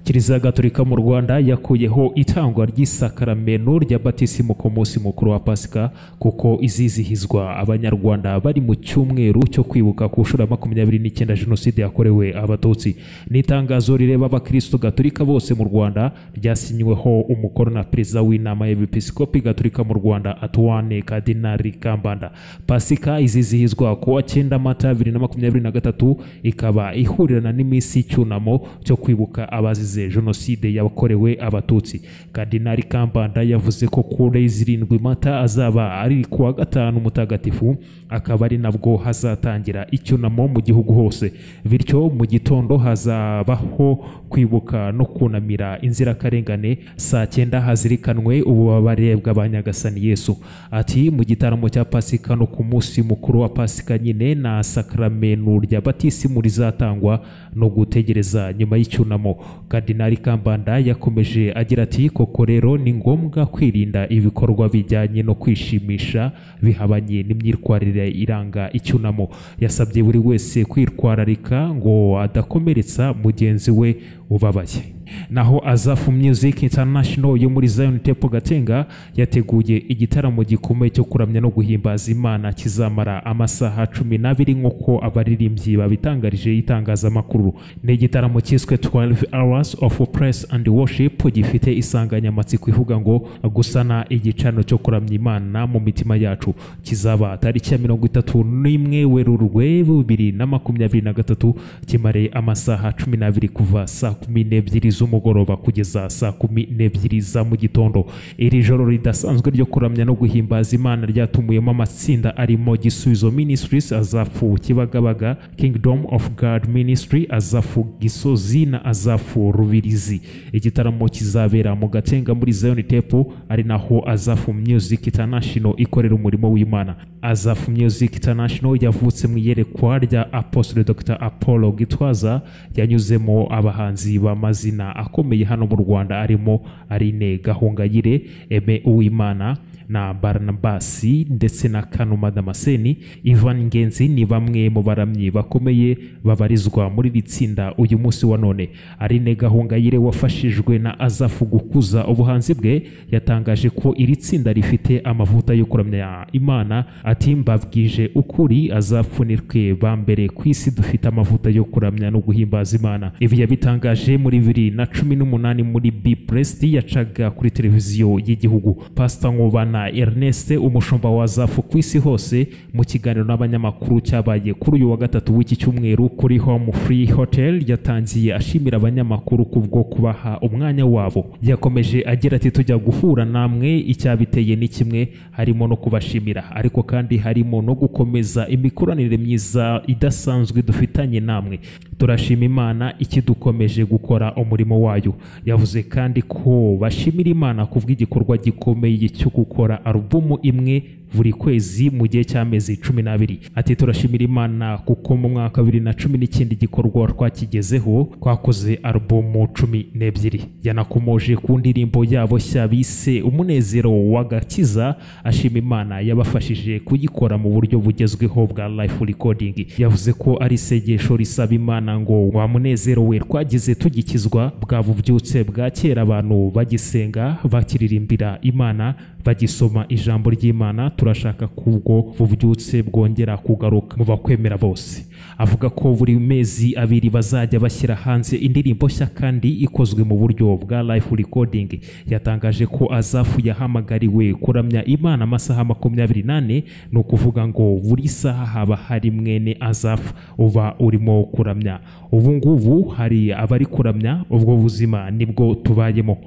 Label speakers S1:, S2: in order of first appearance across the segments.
S1: kiliziya gatolika mu rwanda yakuyeho itangwa ry'isakaramento rya batisimu ku munsi mukuru wa pasika kuko izizihizwa abanyarwanda bari mu cyumweru cyo kwibuka ku nshuro ya makumyabiri n'icyenda jenoside yakorewe abatutsi ni itangazo rireba abakristo gatolika bose mu rwanda ryasinyweho umukono na perezida w'inama y'episkopi gatolika mu rwanda atuwane kadinari kambanda pasika izizihizwa ku wa cyenda mata bibiri na makumyabiri na gatatu ikaba ihurirana n'iminsi y'icyunamo cyo kwibuka abazize jenoside yakorewe abatutsi kadinari kambanda yavuze ko kuri zirindwi mata azaba ari ku wa gatanu mutagatifu akaba ari nabwo hazatangira icyunamo mu gihugu hose bityo mu gitondo hazabaho kwibuka no kunamira inzirakarengane saa cyenda hazirikanwe ububabare bw'abanyagasani yesu ati mu gitaramo cya pasika no ku munsi mukuru wa pasika nyine na sakramenu rya batisimu rizatangwa no gutegereza nyuma y'icyunamo kadinari kambanda yakomeje agira ati koko rero ni ngombwa kwirinda ibikorwa bijyanye no kwishimisha bihabanye n'imyitwarire iranga icyunamo yasabye buri wese kwitwararika ngo adakomeretsa mugenzi we ubabaye naho azafu music international yo muri zion temple gatenga yateguye igitaramo gikomeye cyo kuramya no guhimbaza imana kizamara amasaha cumi n'abiri nk'uko abaririmbyi babitangarije itangazamakuru ni igitaramo cyiswe 12 hours of press and worship gifite isanganyamatsiko ivuga ngo gusana igicaniro cyo kuramya imana mu mitima yacu kizaba tariki ya mirongo itatu n'imwe werurwe bibiri na makumyabiri na gatatu kimare amasaha cumi n'abiri kuva saa kumi n'ebyiri z'umugoroba kugeza saa kumi n'ebyiri za mu gitondo iri joro ridasanzwe ryo kuramya no guhimbaza imana ryatumuyemo amatsinda arimo gisubizo ministries azafu kibagabaga kingdom of god ministry azafu gisozi na azafu rubirizi igitaramo kizabera mu gatenga muri zion temple ari naho azafu music international ikorera umurimo w'imana azafu music international yavutse mu iyerekwa rya apostle dr apollo gitwaza yanyuzemo abahanzi b'amazina akomeye hano mu rwanda arimo arine gahongayire eme uwimana na baranabasi ndetse na kanuma damaseni ivan ngenzi ni bamwe mu baramyi bakomeye babarizwa muri iri tsinda uyu munsi wa none arine gahongayire wafashijwe na azafu gukuza ubuhanzi bwe yatangaje ko iri tsinda rifite amavuta yo kuramya imana ati mbabwije ukuri azafunirwe ba mbere ku isi dufite amavuta yo kuramya no guhimbaza imana ibi yabitangaje muri bibiri na cumi n'umunani muri b prest yacaga kuri televiziyo y'igihugu pasita nkubana ernest umushumba wa zafu ku isi hose mu kiganiro n'abanyamakuru cyabaye kuri uyu wa gatatu w'iki cyumweru kuri home free hotel yatangiye ashimira abanyamakuru kubwo kubaha umwanya wabo yakomeje agira ati tujya guhura namwe icyabiteye ni kimwe harimo no kubashimira ariko kandi harimo no gukomeza imikoranire myiza idasanzwe dufitanye namwe turashima imana ikidukomeje gukora umurimo wayo yavuze kandi ko bashimira imana kubw'igikorwa gikomeye cyo gukora alubumu imwe buri kwezi mu gihe cy'amezi cumi n'abiri ati turashimira imana kuko mu mwaka wa bibiri na cumi n'icyenda igikorwa twakigezeho twakoze alubumu cumi n'ebyiri yanakomoje ku ndirimbo yabo nshya bise umunezero w'agakiza ashima imana yabafashije kuyikora mu buryo bugezweho bwa life recording yavuze ko ari isengesho risaba imana ngo wa munezero we twagize tugikizwa bwabubyutse bwa kera abantu bagisenga bakiririmbira imana bagisoma ijambo ry'imana turashaka kubwo bubyutse bwongera kugaruka mu bakwemera bose avuga ko buri mezi abiri bazajya bashyira hanze indirimbo nshya kandi ikozwe mu buryo bwa life recording yatangaje ko azafu yahamagariwe kuramya imana amasaha makumyabiri n'ane ni ukuvuga ngo buri saha haba hari mwene azafu uba urimo kuramya ubu ngubu hari abari kuramya ubwo buzima nibwo tubayemo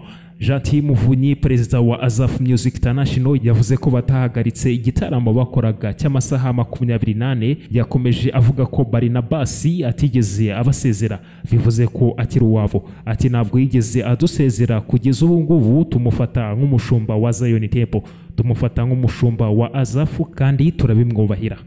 S1: jati muvunyi perezida wa azafu music international yavuze ko batahagaritse igitaramo bakoraga cy'amasaha makumyabiri n'ane yakomeje avuga ko barinabasi atigeze abasezera bivuze ko akiri uwabo ati ntabwo yigeze adusezera kugeza ubu ngubu tumufata nk'umushumba wa zion temple tumufata nk'umushumba wa azafu kandi turabimwubahira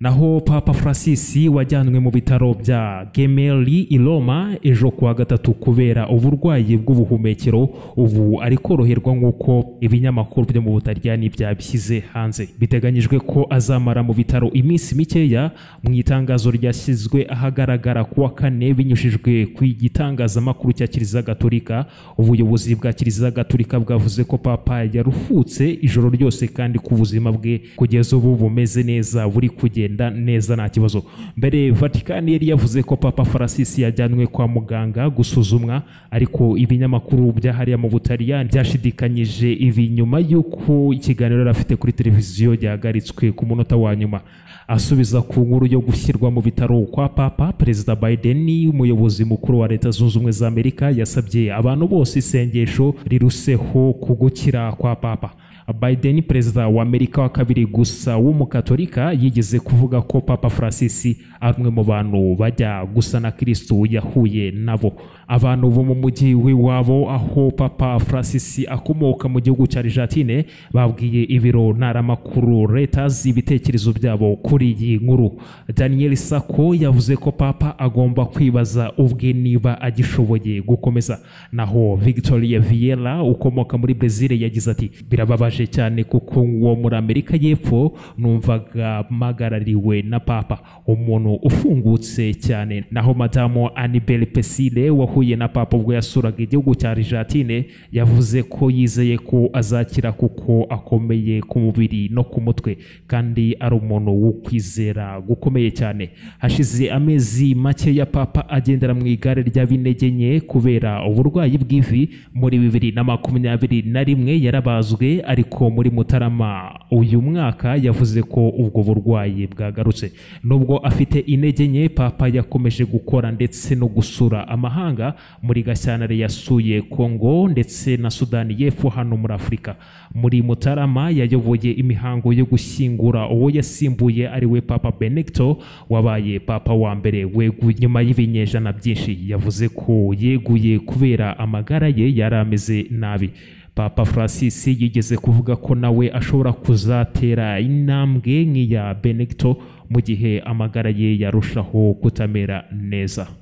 S1: naho papa francis wajyanwe mu bitaro bya gemeli i roma ejo kuwa gatatu kubera uburwayi bw'ubuhumekero ubu ari koroherwa nk'uko ibinyamakuru byo mu butaliyani byabishyize hanze biteganyijwe ko azamara mu bitaro iminsi mikeya mu itangazo ryashyizwe ahagaragara kuwa kane binyujijwe ku gitangazamakuru cya kiliziya gatolika ubuyobozi bwa kiliziya gatolika bwavuze ko papa yarufutse ijoro ryose kandi ko ubuzima bwe kugeza ubu bumeze neza buri kugenda neza nta kibazo mbere vatican yari yavuze ko papa francis yajyanwe kwa muganga gusuzumwa ariko ibinyamakuru byahariya mu butaliyani byashidikanyije ibi nyuma y'uko ikiganiro yari afite kuri televiziyo yahagaritswe ku munota wa nyuma asubiza ku nkuru yo gushyirwa mu bitaro kwa papa perezida biden umuyobozi mukuru wa leta zunze ubumwe za amerika yasabye abantu bose isengesho riruseho ku gukira kwa papa Biden perezida wa Amerika wa kabiri gusa w'umukatolika yigeze kuvuga ko Papa Francis ari umwe mu bantu bajya gusa na Kristo yahuye nabo abantu bo mu mujyi w'iwabo aho Papa Francis akomoka mu gihugu cya Argentine babwiye ibiro ntaramakuru Reuters ibitekerezo byabo kuri iyi nkuru Daniel Sako yavuze ko Papa agomba kwibaza ubwe niba agishoboye gukomeza naho Victoria Vieira ukomoka muri Brazil yagize ati birababaje cyane kuko uwo muri amerika y'epfo numvaga mpagarariwe na papa umuntu ufungutse cyane naho madamu anibel pesile wahuye na papa ubwo yasuraga igihugu cya argentine yavuze ko yizeye ko azakira kuko akomeye ku mubiri no ku mutwe kandi ari umuntu wo kwizera gukomeye cyane hashize amezi make ya papa agendera mu igare ry'abintege nke kubera uburwayi bw'ivi muri bibiri na makumyabiri na rimwe yarabazwe ari ariko muri mutarama uyu mwaka yavuze ko ubwo burwayi bwagarutse nubwo afite intege nke papa yakomeje gukora ndetse no gusura amahanga muri gashyantare yasuye kongo ndetse na sudani y'epfo hano muri afurika muri mutarama yayoboye imihango yo gushyingura uwo yasimbuye ari we papa benegito wabaye papa wa mbere weguye nyuma y'ibinyejana byinshi yavuze ko yeguye kubera amagara ye yari ameze nabi papa francis yigeze kuvuga ko nawe ashobora kuzatera intambwe nk'iya benegito mu gihe amagara ye yarushaho kutamera neza